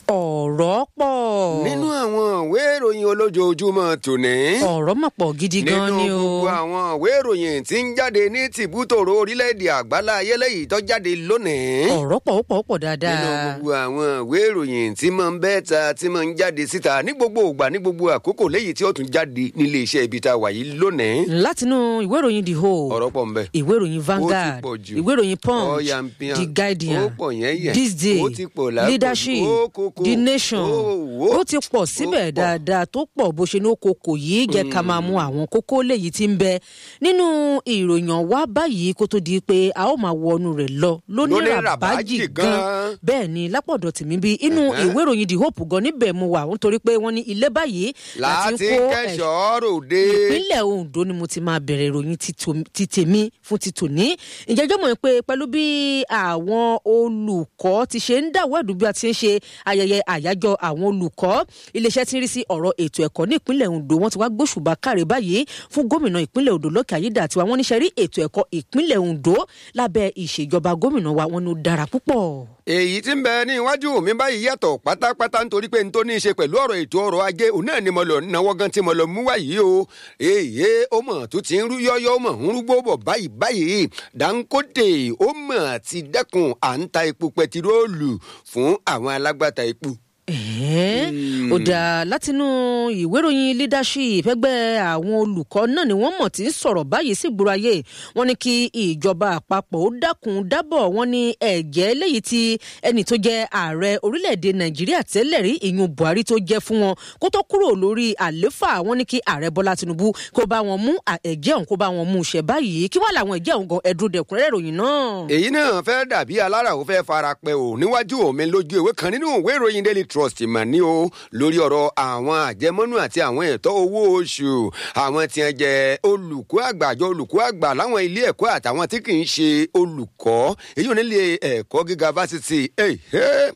ọ̀rọ̀ pọ̀. nínú àwọn ìwé ìròyìn olójoojúmọ́ tòní. ọ̀rọ̀ mà pọ̀ gidi gan ni nínú o. gbogbo àwọn ìwé ìròyìn tí ń jáde ní tìbútòrò orílẹ̀-èdè àgbálá ayéléyìí tó jáde lónìí. ọ̀rọ̀ pọ̀ ó pọ̀ ó pọ̀ nínú dáadáa. gbogbo àwọn ìwé ìròyìn tí máa ń bẹ́ ta tí máa ń jáde síta ní gbogbo ìgbà ní gbogbo àkókò léyìí tí ó tún jáde nílé iṣẹ́ ibi tá a wà yìí lónìí. látinú ìwé ìròyìn the whole ọ̀rọ̀ pọ̀ ń bẹ. ìwé ìròyìn Vanguard pọ̀ jù. ìwé ìròyìn Punch Ọ̀yà ń pín The hàn. Guardian Ó pọ̀ yẹ́nyẹ́. This Day Ó ti pọ̀ lápọ̀jù. Leadership Ó kókó. The Nation Ó wó. ó ti pọ̀ síbẹ̀ Ó pọ̀. dáadáa tó pọ̀ bó ṣe ní okòkò yìí jẹ́ ká máa mú àwọn kókó léyìí tí ń bẹ nínú ìròyìn wa báyìí kó tó di pé a ó máa wọnú rẹ̀ lọ lónìí Lóní ràbájì ràbájì gan gan. bẹ́ẹ̀ ni lápọ̀dọ̀ tìmí bí inú Ẹ̀hẹ́. ìwé ìròyìn The Hope gan níbẹ̀ mo wà nítorí pé wọ́n ní ilé báyìí láti láti ń kó ẹ̀ṣọ́ kẹ́sọ̀ọ́ ròde. ìpínlẹ̀ Ondo ni mo ti máa bẹ̀rẹ̀ ìròyìn ti tò- ti tèmi fún ti tòní. ìjẹ́jọ́ mọ̀ pé pẹ̀lú bí àwọn olùkọ́ ti ṣe ń dàwọ́dù bí a ti ń ṣe ayẹyẹ àyájọ́ àwọn olùkọ́ iléeṣẹ́ tí ń rí sí ọ̀rọ̀ ètò ẹ̀kọ́ ní ìpínlẹ̀ Ondo wọ́n ti wá gbóṣùbà káre báyìí fún gómìnà ìpínlẹ̀ Ondo Lọ́kẹ́ Ayédàtiwa wọ́n níṣẹ́ rí ètò ẹ̀kọ́ ìpínlẹ̀ Ondo lábẹ́ ìṣèjọba gómìnà wa wọn ló dára púpọ̀. èyí tí ń bẹ ní iwájú mi báyìí yàtọ̀ pátápátá nítorí pé n tó ní í ṣe pẹ̀lú ọ̀rọ̀ ètò ọrọ̀ ajé òun náà ni mo lọ náwó gan tí mo lọ mú wáyé o èyí ó mọ̀ tó ti ń rú yọ́yọ́ ó mọ̀ ń rúgbó bọ̀ báyìí báyìí Dangote ó mọ̀ ti dẹ́kun à ń ta epo pẹtiróòlù fún àwọn alágbàtà epo. Ẹ̀hẹ́n. ó dáa látinú ìwé ìròyìn leadership ẹgbẹ́ àwọn olùkọ́ náà ni wọ́n mọ̀ tí ń sọ̀rọ̀ báyìí sí gbòòrò ayé wọ́n ní kí ìjọba àpapọ̀ ó dákun dábọ̀ wọ́n ní ẹ̀jẹ̀ léyìí tí ẹni tó jẹ́ ààrẹ orílẹ̀-èdè nàìjíríà tẹ́lẹ̀ rí ìyún buhari tó jẹ́ fún wọn kó tó kúrò lórí àléfà wọ́n ní kí ààrẹ bọ́lá tinubu kó bá wọn mú à- ẹ̀jẹ̀ ọ̀hún kó bá wọn mú ṣẹ báyìí kí wọ́n làwọn ẹ̀jẹ̀ ọ̀hún gan ẹ̀dùn dẹ̀kúnrẹ́rẹ́ ìròyìn náà. èyí náà fẹ́ dàbí alára ò fẹ́ fara pẹ́ o níwájú omi lójú ìwé kan nínú ìwé ìròyìn daily trust mà ní o lórí ọ̀rọ̀ àwọn àjẹmọ́nú àti àwọn ẹ̀tọ́ owó oṣù àwọn tí wọ́n jẹ́ olùkọ́ àgbà àjọ olùkọ́ àgbà láwọn ilé ẹ̀kọ́ àtàwọn tí kì í ṣe olùkọ́ èyí ò nílé ẹ̀kọ́ gíga fásitì ẹ̀hẹ́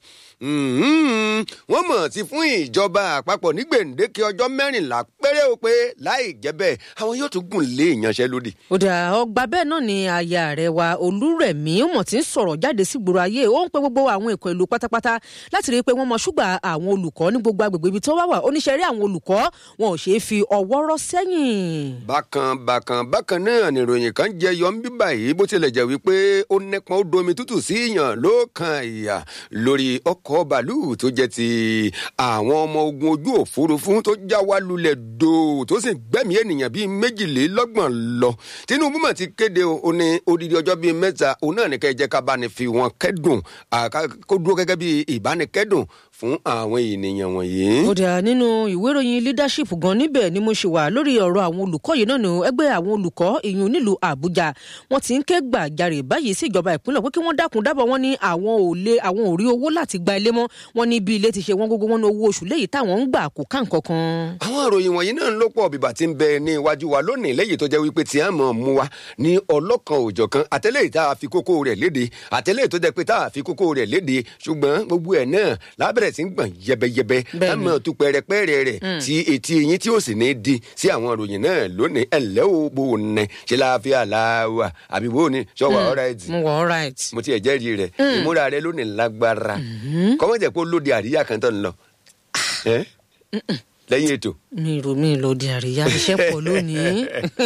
Mhm. wọ́n mọ̀ sí fún ìjọba àpapọ̀ ní gbèǹdéke ọjọ́ mẹ́rìnlá péré o pé láì jẹ́ bẹ́ẹ̀ àwọn yóò tún gùn lé ìyanṣẹ́lódì. ó dà ọgbà bẹ́ẹ̀ náà ni aya rẹ̀ wa olúrẹ̀mí ó mọ̀ tí ń sọ̀rọ̀ jáde sí gbòòrò ayé ó ń pe gbogbo àwọn èkó ìlú pátápátá láti rí i pé wọ́n mọ ṣùgbà àwọn olùkọ́ ní gbogbo agbègbè ibi tó wá wà oníṣẹ́ rí àwọn olùkọ́ wọn ò ṣeé fi ọwọ́ rọ́ sẹ́yìn. bákan bákan bákan náà nìròyìn kan jẹ yọ ń bí báyìí bó tilẹ̀ jẹ́ wípé ó nípọn ó domi tútù sí ìyàn ló kan ìyà lórí ọkọ̀ bàálù tó jẹ́ ti àwọn ọmọ ogun ojú òfurufú tó já wá lulẹ̀ dò tó sì gbẹ̀mí ènìyàn bíi méjìlélọ́gbọ̀n lọ Tinubu mà ti kéde o ó ní odidi ọjọ́ bíi mẹ́ta òun náà ní kẹ́ ẹ jẹ́ ká bá ní fi wọn kẹ́dùn àká- kó dúró gẹ́gẹ́ bíi ìbánikẹ́dùn fún àwọn ènìyàn wọ̀nyí. ó dà nínú ìwé ìròyìn leadership gan níbẹ̀ ni mo ṣe wà lórí ọ̀rọ̀ àwọn olùkọ́ yìí náà ni ẹgbẹ́ àwọn olùkọ́ ìyún nílùú àbújá wọ́n ti ń ké gbàjarè báyìí sí ìjọba ìpínlẹ̀ pé kí wọ́n dákun dábọ̀ wọ́n ní àwọn ò lè àwọn ò rí owó láti gba ilé mọ́ wọ́n ní bí ilé ti ṣe wọ́n gógó wọn ní owó oṣù léyìí táwọn ń gbà kó ká nǹkan kan. àwọn ìròyìn wọ̀nyí náà ń ló pọ̀ bíbà tí ń bẹ ní iwájú wa lónìí lẹ́yìn tó jẹ́ wípé tí a mọ̀ mú wa ní ọlọ́kan òjọ̀kan àtẹ́lẹ̀ tá a fi kókó rẹ̀ léde àtẹ́lẹ̀ tó jẹ́ pé tá a fi kókó rẹ̀ léde ṣùgbọ́n gbogbo ẹ̀ náà lábẹ̀rẹ̀ sí ń gbọ̀n yẹbẹyẹbẹ Bẹ́ẹ̀ni. ẹ mọ̀ tu pẹ̀rẹ̀pẹ̀rẹ̀ rẹ̀ tí etí yín tí ó sì ní di sí àwọn ìròyìn náà lónìí ẹ̀ lẹ́ o bò ní ṣe láàfin àlàáwà àbí bò ní ṣọwọ́ ọ̀rẹ́ ẹ̀dì mo wọ all right. mo ti ẹ̀ jẹ́rìí rẹ̀ ìmúra rẹ̀ lónìí lágbára kọ́mọ̀jẹ̀ pé ó lóde àríyá kan tó ń lọ ẹ́ lẹ́yìn ètò mi rò mí lọ di àríyá iṣẹ́ pọ̀ lónìí.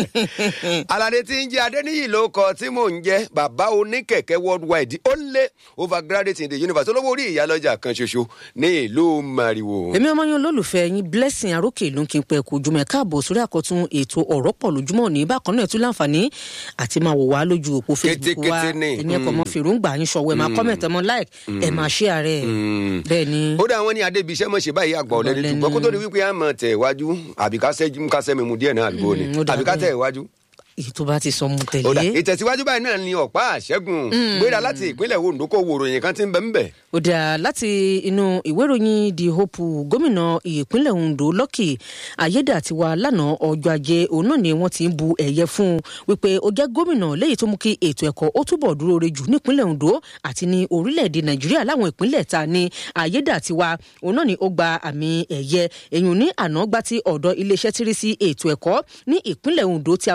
alade tí ń jẹ adéníyì ló kọ tí mò ń jẹ bàbá oníkẹ̀kẹ́ worldwide ó lé overgraduate in the universe olówó orí ìyálọ́jà kan ṣoṣo ní ìlú mariwo. èmi ọmọ yẹn olólùfẹ́ yín blessing arókè ló ń kí n pẹ́ kó jùmọ̀ ẹ̀ káàbọ̀ sórí àkọ́tún ètò ọ̀rọ̀ pọ̀ lójúmọ́ ní bákan náà ẹ̀ tún láǹfààní àti máa wò wá lójú òpó facebook wa Kétékété ni. èmi ẹ̀kọ́ mọ fèròǹgbà yín ṣọwọ́ ẹ̀ máa comment ẹ̀ mọ like ẹ̀ máa share rẹ̀ bẹ́ẹ̀ ni. ó dá àwọn ní adébíṣẹ́ mọ̀ ṣe báyìí àgbà ọ̀lẹ́ni Ọ̀lẹ́ni. ṣùgbọ́n kó tó di wípé a mọ̀ tẹ̀ wájú àbí ká sẹ́jú ká sẹ́mi mu díẹ̀ náà àdúgbò ni Mm, ó dà àbí ká bẹ́ẹ̀. tẹ̀ wájú. èyí tó bá ti sọ mu ó dà tẹ̀lé. ìtẹ̀síwájú báyìí náà ni ọ̀pá àṣẹ́gun gbéra láti ìpínlẹ̀ Ondo kó wo ròyìn kan tí ń bẹ ń bẹ̀. ó dà láti inú ìwé ìròyìn the hope gómìnà ìpínlẹ̀ ondo lọ́kì ayédàtiwa lánàá ọjọ́ ajé òun náà ni wọ́n ti ń bu ẹ̀yẹ fún un wípé ó jẹ́ gómìnà léyìí tó mú kí ètò ẹ̀kọ́ ó túbọ̀ dúró re jù nípínlẹ̀ ondo àti ní orílẹ̀-èdè nàìjíríà láwọn ìpínlẹ̀ ta ní ayédàtiwa òun náà ni ó gba àmì ẹ̀yẹ èyàn ní àná gbá tí ọ̀dọ̀ iléeṣẹ́ tí rí sí ètò ẹ̀kọ́ ní ìpínlẹ̀ ondo tí a wà yìí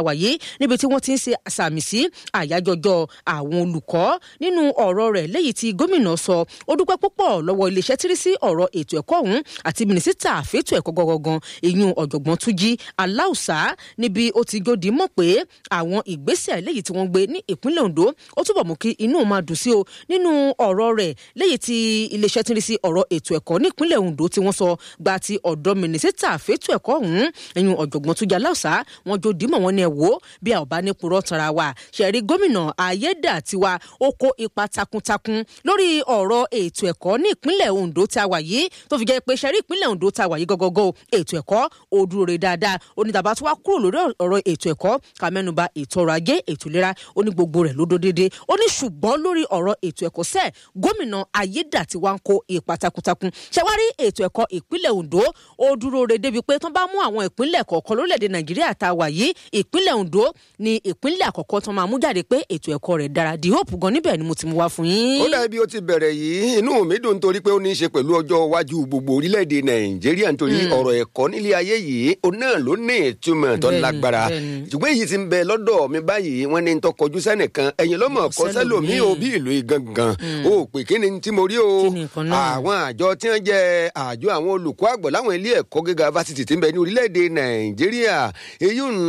níbi tí wọ́n ti ń ṣe àsàmì sí àyájọjọ́ àwọn olùkọ́ nínú ọ̀rọ̀ rẹ̀ léyìí tí gómìnà sọ ó dúpẹ́ púpọ̀ lọ́wọ́ iléeṣẹ́ tírí sí ọ̀rọ̀ ètò ẹ̀kọ́ ọ̀hún àti mínísítà fẹ́tò ẹ̀kọ́ gangan ìyún ọ̀jọ̀gbọ́n túnjí aláùsá níbi ó ti gòdì mọ̀ pé àwọn ìgbésẹ̀ léyìí tí wọ́n gbé ní ìpínlẹ̀ ondo ó túbọ̀ mú kí inú máa dùn sí o nínú ọ̀rọ̀ rẹ̀ léyìí tí iléeṣẹ́ tírí sí ọ̀rọ̀ ètò ẹ̀kọ́ ní ìpínlẹ̀ ondo tí wọ́n sọ gba ti ọ̀dọ́ mínísítà fẹ́tò ẹ̀kọ́ ọ̀hún ìyún ọ̀jọ̀gbọ́n túnjí aláùsá wọn jó dìímọ̀ wọn ni ẹ̀ wò bí a ò bá ní purọ́ tara wa ṣẹ̀rí gómìnà ayédàtiwa ó kó ipa takuntakun lórí ọ̀rọ̀ ètò ẹ̀kọ́ ní ìpínlẹ̀ ondo tá a wà yìí tó fi jẹ́ pé ṣẹ̀rí ìpínlẹ̀ ondo tá a wà yìí gọ́gọ́gọ́ ètò ẹ̀kọ́ ó dúró re dáadáa onídàbà tó wá kúrò lórí ọ̀rọ̀ ètò ẹ̀kọ́ ká mẹ́nuba ètò ọrọ̀ ajé ètò ìlera ó ní gbogbo rẹ̀ ló dó déédé ó ní ṣùgbọ́n lórí ọ̀rọ̀ ètò ẹ̀kọ́ sẹ́ẹ̀ gómìnà ayédàtiwa ń kó ipa takuntakun ṣẹwárí ètò ẹ̀kọ́ ìpínlẹ̀ ondo ó dúró re débi pé tó bá mú àwọn ìpínlẹ̀ kọ̀ọ̀kan lórílẹ̀‐èdè nàìjíríà tá a wà yìí ìpínlẹ̀ ondo ni ìpínlẹ̀ àkọ́kọ́ tó máa mú jáde pé ètò ẹ̀kọ́ rẹ̀ dára di hope gan níbẹ̀ ni mo ti mú wá fún yín. ó dàbí ó ti bẹ̀rẹ̀ yìí inú mi dùn nítorí pé ó ní í ṣe pẹ̀lú ọjọ́ iwájú gbogbo orílẹ̀-èdè nàìjíríà nítorí ọ̀rọ̀ ẹ̀kọ́ nílé ayé yìí ó náà ló ní ìtumọ̀ tó lágbára ṣùgbọ́n èyí ti ń bẹ lọ́dọ̀ mi báyìí wọ́n ní tó kọjú sẹ́nìkan ẹ̀yìn lọ́mọ kọ́ sẹ́lòmí o bí ìlú gangan o pè kí ni tí mo rí o àwọn àjọ tí wọ́n jẹ́ àjọ àwọn olùkọ́ àgbọ̀ láwọn ilé ẹ̀kọ́ gíga fásitì tí ń bẹ ní orílẹ̀-èdè nàìjíríà èyí ń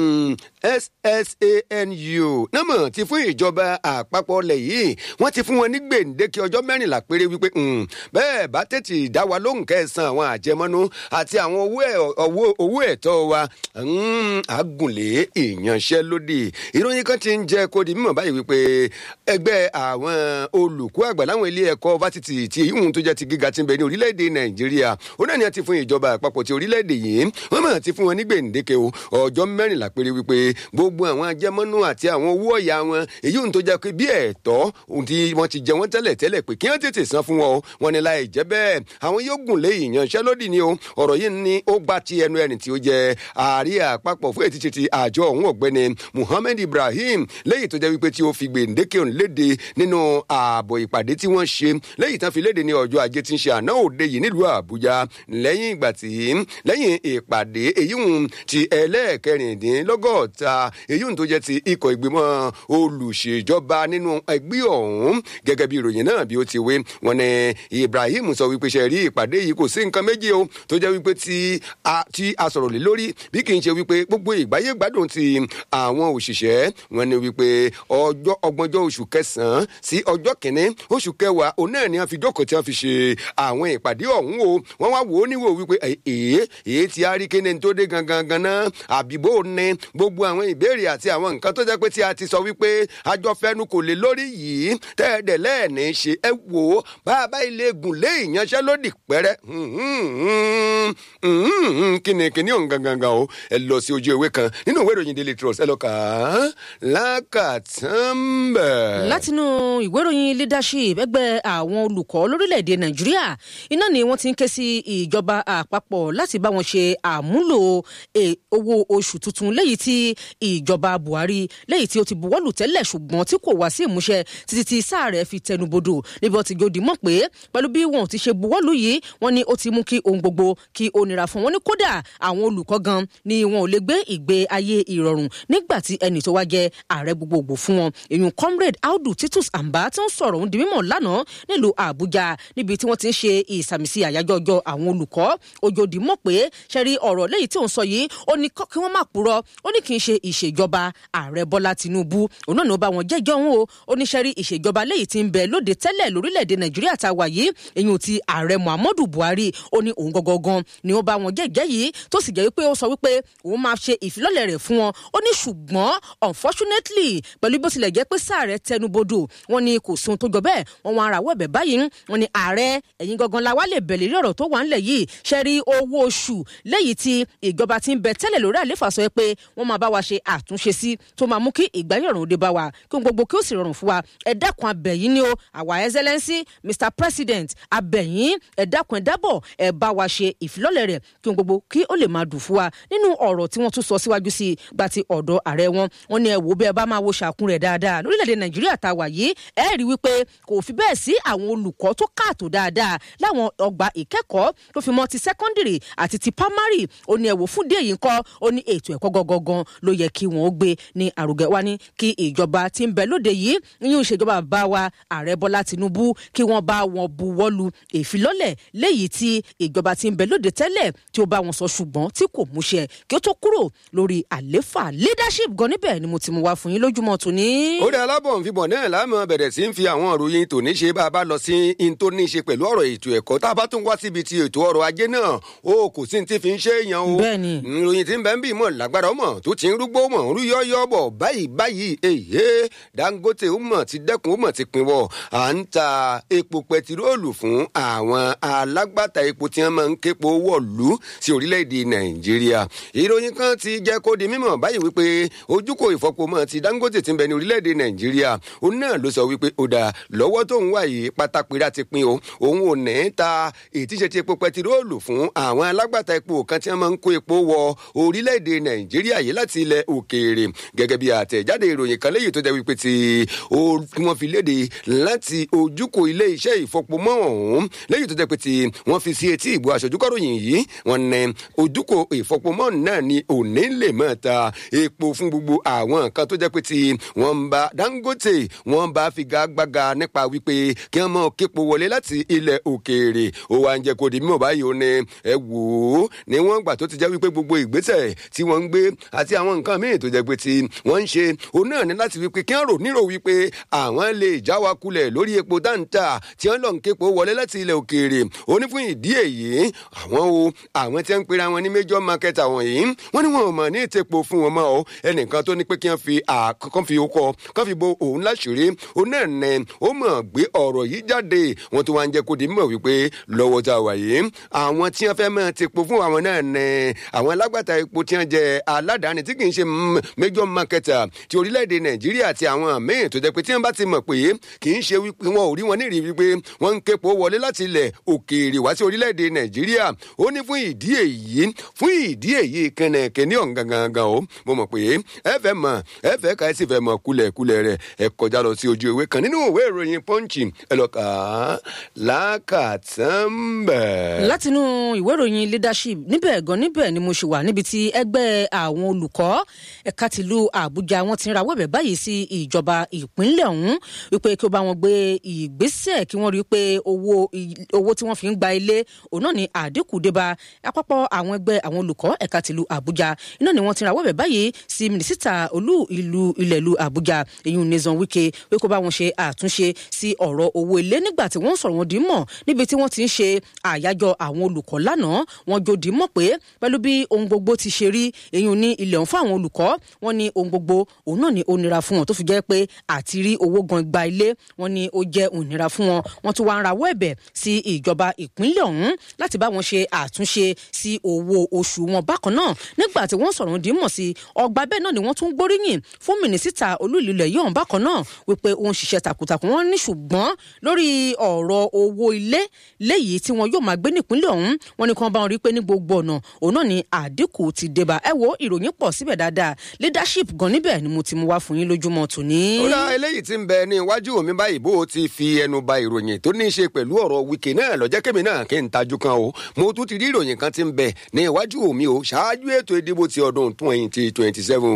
ssanu námọ̀ ti fún ìjọba àpapọ̀ ọlẹ̀ yìí wọ́n ti fún wọn ní gbèǹdéke ọjọ́ mẹ́rìnlá péré wípé bẹ́ẹ̀ bá tètè dá wa lóhùn kẹsàn-án àwọn àjẹmọ́nú àti àwọn owó ẹ̀tọ́ wa àgùnlé ìyanṣẹ́lódì ìròyìn kan ti ń jẹ́ kó di mímọ̀ báyìí wípé ẹgbẹ́ àwọn olùkọ́ àgbà láwọn ilé ẹ̀kọ́ fásitì tí ìhùn tó jẹ́ ti gíga ti ń bẹ ní orílẹ̀-èdè nàìjíríà ó náà ni a ti fún ìjọba àpapọ̀ ti orílẹ̀-èdè yìí wọ́n mọ̀ ti fún wọn ní gbèǹdéke o ọjọ́ mẹ́rìnlá péré wípé gbogbo àwọn ajẹmọ́nú àti àwọn owó ọ̀yà wọn èyí ohun tó jẹ́ pé bí ẹ̀tọ́ ohun tí wọ́n ti jẹ wọ́n tẹ́lẹ̀ tẹ́lẹ̀ pé kí wọ́n tètè san fún wọn o wọn ni láì jẹ́ bẹ́ẹ̀ àwọn yóò gùn lé ìyanṣẹ́lódì ni o ọ̀rọ̀ yìí ni ó gbà ti ẹnu ẹni tí ó jẹ ààrẹ àpapọ̀ fún ètí ti àjọ ọ̀hún ọ̀gbẹ́ni muhammed ibrahim lẹ́yìn tó jẹ́ wípé tí ó fi gbèǹdéke òun léde nínú ààbọ̀ ìpàdé tí wọ́n ṣe lẹ́yìn tán fi léde ní ọjọ́ ajé tí ń ṣe àná òde yìí nílùú àbújá lẹ́yìn ìgbà tí lẹ́yìn ìpàdé èyí hùn ti ẹlẹ́ẹ̀kẹrìndínlọ́gọ́ta èyí hùn tó jẹ́ ti ikọ̀ ìgbìmọ̀ olùṣèjọba nínú ẹgbẹ́ ọ̀hún gẹ́gẹ́ bí ìròyìn náà bí ó ti wé wọn ni ibrahim sọ wípé ṣe rí ìpàdé yìí kò sí nǹkan méjì o tó jẹ́ wípé tí a sọ̀rọ̀ lé lórí bí kì í ṣe wípé gbogbo ìgbáyé gbádùn ti àwọn òṣìṣẹ́ wọn ni wípé ọjọ́ ọgbọ̀njọ́ oṣù kẹsàn-án sí ọjọ́ kìíní oṣù kẹwàá òun náà ni wọ́n fi jókòó tí wọ́n fi ṣe àwọn ìpàdé ọ̀hún o wọ́n wá wò ó níwò wípé èé èé ti arí kíni tó dé gangan ganan àbíbó ni gbogbo àwọn ìbéèrè àti àwọn nǹkan tó jẹ́ pé tí a ti sọ wípé àjọfẹ́nu kò lè lórí yìí tẹ́ẹ̀dẹ̀ lẹ́ẹ̀ni ṣe ẹ wò ó bàbá ilé gùn lé ìyanṣẹ́lódì pẹ́rẹ́ kíni kíni òun gangan gan o ẹ lọ sí ojú ewé kan nínú ìwé ìròyìn daily trust ẹ lọ kà á lákàtúnbẹ̀. látinú ìwé ìròyìn leadership ẹgbẹ́ àwọn olùkọ́ lórílẹ̀‐èdè nàìjíríà iná ni wọ́n ti ń ké sí ìjọba àpapọ̀ láti bá wọn ṣe àmúlò owó oṣù tuntun léyìí tí ìjọba buhari léyìí tí ó ti buwọ́lù tẹ́lẹ̀ ṣùgbọ́n tí kò wá sí ìmúṣẹ títí tí sáà rẹ̀ fi tẹnubodò níbi ọtí gòdì mọ̀ pé pẹ̀lú bí wọn ò ti ṣe buwọ́lù yìí wọ́n ní ó ti mú kí ohun gbogbo kí ó nira fún wọn ní kódà àwọn olùkọ́ gan ni wọn ò lè gbé ìgbé ayé ìrọ̀rùn nígbà tí ẹnì tó wá jẹ ààrẹ gbogbogbò fún wọn èyàn comrade audu titus amba tí ń sọ̀rọ̀ ohun di mímọ̀ lánàá nílùú àbújá níbi tí wọ́n ti ń ṣe ìsàmìsí àyájọ́ ọjọ́ àwọn olùkọ́ ojòdì mọ̀ pé ṣẹ́rí ọ̀rọ̀ lẹ́yìn tí òun sọ yìí ó ní kí wọ́n má purọ́ ó ní kì í ṣe ìṣèjọba ààrẹ bọ́lá tinubu òun náà ni ó bá wọn jẹ́jọ́ òun o ó ní ṣẹ́rí ìṣèjọba lẹ́yìn tí ń bẹ lóde tẹ́lẹ̀ lórílẹ̀‐èdè nàìjíríà tá a wà yìí èyàn ti ààrẹ muhammadu buhari ó ní òun gangan ni ó bá wọn jẹ́jẹ́ yìí tó sì jẹ́ wípé ó sọ wípé òun máa ṣe ìfilọ́lẹ̀ rẹ̀ fún wọn ó ní ṣùgbọ́n unfortunately pẹ̀lú bó tilẹ̀ jẹ́ pé sáà rẹ̀ tẹnubodò wọn ni kò sun tó jọ bẹ́ẹ̀ wọn wọn ara wọ̀ bẹ̀ báyìí wọn ni ààrẹ ẹ̀yin gangan la wá lè bẹ̀lẹ̀ rí ọ̀rọ̀ tó wà ńlẹ̀ yìí ṣe rí owó oṣù lẹ́yìn tí ìjọba ti ń bẹ tẹ́lẹ̀ lórí àléfà sọ pé wọ́n máa bá wa ṣe àtúnṣe sí tó máa mú kí ìgbáyọ̀rùn òde bá wa kí ohun gbogbo kí ó sì rọrùn fún wa ẹ dákun abẹ̀yìn ni o àwa excellency mr president abẹ̀yìn ẹ dákun ẹ dábọ̀ ẹ bá wa ṣe ìfilọ́lẹ̀ rẹ̀ kí ohun gbogbo kí ó lè máa dùn fún wa nínú ọ̀rọ̀ tí wọ́n tún sọ síwájú sí i gba ti ọ̀dọ̀ ààrẹ wọn wọn ni ẹ wò bí ẹ bá máa wo ṣàkún rẹ̀ dáadáa lórílẹ̀‐èdè nàìjíríà tá a wà yìí ẹ rí wípé kò fi bẹ́ẹ̀ sí àwọn olùkọ́ tó káàtó dáadáa láwọn ọgbà ìkẹ́kọ̀ọ́ tó fi mọ́ ti secondary àti ti primary ó ní ẹ wò fún díẹ̀ yìí ńkọ́ ó ní ètò ẹ̀kọ́ gangan ló yẹ kí wọ́n gbé ní àrùgẹ́ wa ní kí ìjọba tí ń bẹ lóde yìí yíyún ìṣèjọba bá wa ààrẹ bọ́lá tinubu kí wọ́n bá wọn buwọ́lu ìfilọ́lẹ̀ léyìí tí ìjọba tí ń bẹ lóde tẹ́lẹ̀ tí ó bá wọn sọ ṣùgbọ́n tí kò múṣẹ kí ó tó kúrò lórí àléfà leadership gan níbẹ̀ ni mo ti mú wá fún yín lójúmọ́ tòní. ó dé alábọ̀nfibọ̀ náà láàmú bẹ̀rẹ̀ sí ń fi àwọn ìròyìn tòní ṣe bá a bá lọ sí in tó ní í ṣe pẹ̀lú ọ̀rọ̀ ètò ẹ̀kọ́ tá a bá tún wá síbi ti ètò ọrọ̀ ajé náà ó kò sí ní ti fi ń ṣe èèyàn o. bẹ́ẹ̀ni. ìròyìn tí ń bẹ ń bì mọ̀ lágbára ọmọ tó ti ń rúgbó mọ̀ ń rú yọ́yọ́ bọ̀ báyìí báyìí èyí dangote ó mọ̀ ti dẹ́kun ó mọ̀ ti pinwọ́ à ń ta epo pẹtiróòlù fún àwọn alágbàtà epo tí wọ́n máa ń képo wọ̀lú sí orílẹ̀-èdè nàìjíríà ìròyìn kan ti jẹ́ kó di mímọ̀ báyìí wípé ojúkò ìfọpomọ́ ti dangote ti ń bẹ ní orílẹ̀-èdè nàìjíríà òun náà ló sọ wípé ó dáa lọ́wọ́ tó ń wà yìí pátápẹ́rẹ́ ti pin o òun ò ní ta ìtíṣe ti epo pẹtiróòlù fún àwọn alágbàtà epo kan tí wọ́n máa ń kó epo wọ orílẹ̀-èdè nàìjíríà yìí láti ilẹ̀ òkèèrè gẹ́gẹ́ bí àtẹ̀jáde ìròyìn kan léyìí tó jẹ́ wípé tí wọ́n fi léde láti ojúkò ilé iṣẹ́ ìfọpomọ́ ọ̀hún léyìí tó jẹ́ pé tí wọ́n fi sí etí ìbò aṣojúkọ̀ròyìn yìí wọ́n ní ojúkò ìfọpomọ́ náà ni òní lè máa ta epo fún gbogbo àwọn nǹkan tó jẹ́ pé tí wọ́n ń bá dangote wọ́n bá figagbága nípa wípé kí wọ́n mọ̀ képo wọlé láti ilẹ̀ òkèèrè ó wá ń jẹ́ kó di mímọ̀ báyìí ó ní ẹ wò ó ní wọ́n gbà tó ti jẹ́ wípé gbogbo ìgbésẹ̀ tí wọ́n ń gbé àti àwọn nǹkan míì tó jẹ́ pé tí wọ́n ń ṣe òun náà ní láti wípé kí wọ́n rò nírò wípé àwọn lè já wa kulẹ̀ lórí epo dáńtà tí wọ́n lọ ń képo wọlé láti ilẹ̀ òkèèrè ó ní fún ìdí èyí àwọn o àwọn tí wọ́n ń pera wọn ní major market àwọn yìí wọ́n ní wọn ò mọ̀ ní ìtẹ̀pọ̀ fún wọn mọ́ ọ ẹnìkan tó ní pé kí wọ́n fi àkọ́kọ́ fi okọ kọ́ fi bo òun láṣìírí òun náà nẹ ó mọ̀ gbé ọ̀rọ̀ yìí jáde wọ́n tó wá ń jẹ́ kó di mímọ̀ wípé lọ́wọ́ tá a wà yìí àwọn tí wọ́n fẹ́ mọ̀ ti po fún àwọn náà nẹ àwọn alágbàtà epo tí wọ́n jẹ aládàáni tí kì í ṣe major marketer ti orílẹ̀-èdè nàìjíríà àti àwọn míì tó jẹ́ pé tí wọ́n bá ti mọ̀ pé kì í ṣe wípé wọn ò rí wọn nírìí wípé wọ́n ń képo wọlé láti ilẹ̀ òkèèrè wá sí orílẹ̀-èdè nàìjíríà ó ní fún ìdí èyí fún ìdí èyí kẹnẹkẹ ní ọ̀hún gangan o mo mọ̀ pé ẹ fẹ́ mọ̀ ẹ fẹ́ ká ẹ sì fẹ́ mọ̀ kulẹ̀kulẹ̀ rẹ̀ ẹ kọjá lọ sí ojú ìwé kan nínú ìwé ìròyìn pọ́ǹchì ẹ lọ kà á lákàtúnbẹ̀. látinú ìwé ìròyìn leadership níbẹ̀ gan níbẹ̀ ni mo ṣe wà níbi tí ẹgbẹ́ àwọn olùkọ́ ẹ̀ka tìlú àbújá wọn ti ń rawọ́ ẹ̀bẹ̀ báyìí sí ìjọba ìpínlẹ̀ ọ̀hún wípé kí ó bá wọn gbé ìgbésẹ̀ kí wọ́n rí i pé owó owó tí wọ́n fi ń gba ilé òun náà ni àdínkù débá àpapọ̀ àwọn ẹgbẹ́ àwọn olùkọ́ ẹ̀ka tìlú àbújá iná ni wọ́n ti rawọ́ ẹ̀bẹ̀ báyìí sí mínísítà olú ìlú ilẹ̀ ìlú àbújá èyí nìzan wike pé kó bá wọn ṣe àtúnṣe sí ọ̀rọ̀ owó ilé nígbà tí wọ́n sọ̀rọ̀ wọn dì í mọ̀ níbi tí wọ́n ti ń ṣe àyájọ́ àwọn olùkọ́ lánàá wọn jò dì í mọ̀ pé pẹ̀lú bí ohun gbogbo ti ṣe rí èyí ní ilẹ̀ ọ̀hún fún àwọn olùkọ́ wọn ní ohun gbogbo òun náà ni ó nira fún wọn tó fi jẹ́ pé àti rí owó gan gba ilé wọn ní ó jẹ́ ònira fún wọn wọn tún wá ń rawọ́ ẹ̀bẹ̀ sí ìjọba ìpínlẹ̀ ọ̀hún láti bá wọn ṣe àtúnṣe sí owó oṣù wọn bákan náà nígbà tí wọ́n sọ̀rọ̀ dìímọ̀ sí ọgbà bẹ́ẹ̀ náà ni wọ́n tún gbóríyìn fún mínísítà olú ìlú ilẹ̀ yìí ọ̀hún bákan náà wípé ó ń ṣiṣẹ́ takuntakun wọn ní ṣùgbọ́n lórí ọ̀rọ̀ owó ilé léyìí tí wọn yóò máa gbé nípínlẹ̀ ọ̀hún wọn ni kí wọ́n bá wọn rí pé ní gbogbo ọ̀nà òun náà ni àdínkù ti débà ẹ wo ìròyìn pọ̀ síbẹ̀ dáadáa leadership gan níbẹ̀ ni mo ti mú wá fún yín lójúmọ́ tòní. ó dá eléyìí tí ń bẹ ní iwájú mi báyìí bó o ti fi ẹnu ba ìròyìn tó ní í ṣe pẹ̀lú ọ̀rọ̀ wíkì náà lọ́jọ́ kẹ́mi náà kí n tajú kan o mo tún ti rí ìròyìn kan tí ń bẹ ní iwájú mi o ṣáájú ètò ìdìbò ti ọdún twenty twenty seven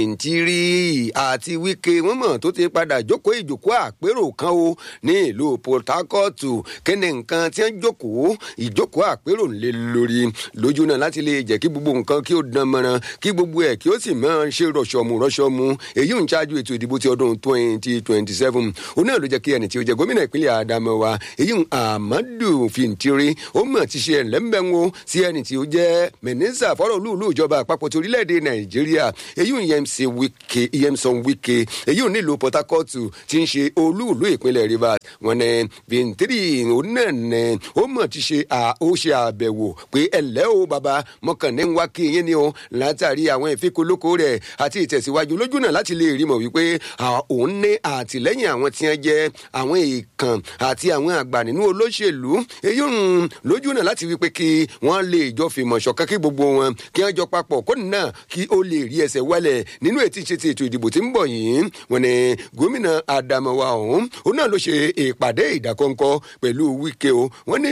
fìntírì àti wíkì wọn mọ̀ tó ti padà jókòó ìjókòó àpérò kan o ní ìlú port harcourt kí ni nǹkan tí wọ́n jókòó ìjókòó àpérò ń lé lórí lójú náà láti lè jẹ́ kí gbogbo nǹkan kí ó dán mọ́ran kí gbogbo ẹ̀ kí ó sì máa ṣe rọ̀ṣọ̀mù rọ̀ṣọ̀mù èyí ń ṣáájú ètò ìdìbò ti ọdún twenty twenty seven òun náà ló jẹ́ kí ẹni tí ó jẹ́ gómìnà ìpínlẹ̀ Adamawa èyí ń Amadu Fintiri ó mọ̀ ti ṣe ẹ̀lẹ́mbẹ̀wò sí ẹni tí ó jẹ́ mínísítà fọ́rọ̀ olúùlú ìjọba àpapọ̀ ti orílẹ̀-èdè Nàìjíríà èyí ń Yẹmsì Wike Yẹmsàn Wike èyí ń nílùú Port Harcourt tí ń ṣe olúùlú ìpínlẹ̀ Rivers wọn ní Fintiri òun náà ní ó mọ̀ ti ṣe ó ṣe àbẹ̀wò pé ẹ̀lẹ́ o bàbá mọ̀kànlẹ́ ń wá kí yín ni o látàrí àwọn ìfikùnlókò rẹ̀ àti ìtẹ̀síwájú lójú náà láti lè rí mọ̀ wípé òun ní àtìlẹ́yìn àwọn tí wọ́n jẹ́ àwọn èèkàn àti àwọn àgbà nínú olóṣèlú èyí ń lójú náà láti wípé kí wọ́n lè jọ fìmọ̀ ṣọ̀kan kí gbogbo wọn kí wọ́n jọ papọ̀ kó náà kí ó lè rí ẹsẹ̀ wálẹ̀ nínú ètí ṣe ti ètò ìdìbò tí ń bọ̀ yìí wọn ni gómìnà Adamawa ọ̀hún òun náà ló ṣe ìpàdé ìdákọ́ńkọ́ pẹ̀lú Wike o wọ́n ní